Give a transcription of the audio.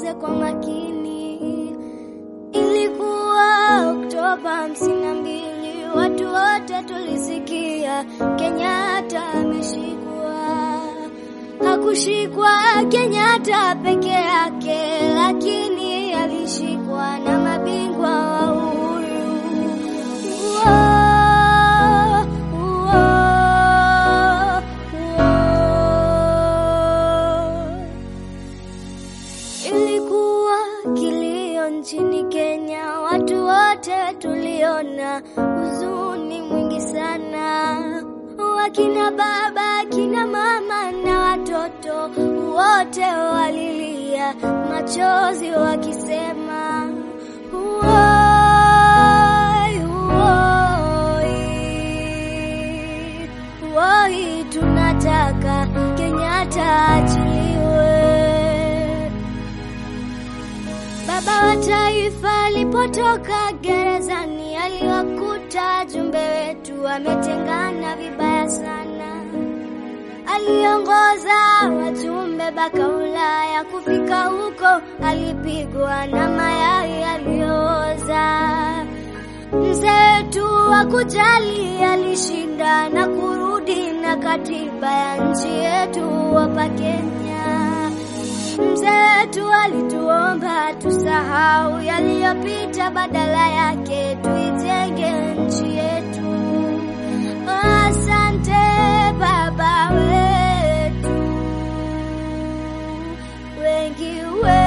tusikize kwa makini. Ilikuwa Oktoba hamsini na mbili, watu wote tulisikia Kenyatta ameshikwa. Hakushikwa Kenyatta peke yake, lakini alishikwa na mabingwa wa uhuru. Uo, uo, uo. Ilikuwa kilio nchini Kenya, watu wote tuliona huzuni mwingi sana. Wakina baba, akina mama na watoto wote walilia machozi wakisema "Uoi, uoi, uoi, tunataka Kenyatta achiliwe. Baba wa taifa alipotoka gerezani, aliwakuta jumbe wetu wametengana vibaya sana. Aliongoza wajumbe baka Ulaya, kufika huko alipigwa na mayai aliyooza. Mzee wetu wa kujali alishinda na kurudi na katiba ya nchi yetu hapa Kenya. Mzee wetu alituomba tusahau yaliyopita, badala yake tuijenge nchi yetu. Asante baba wetu, wengi wetu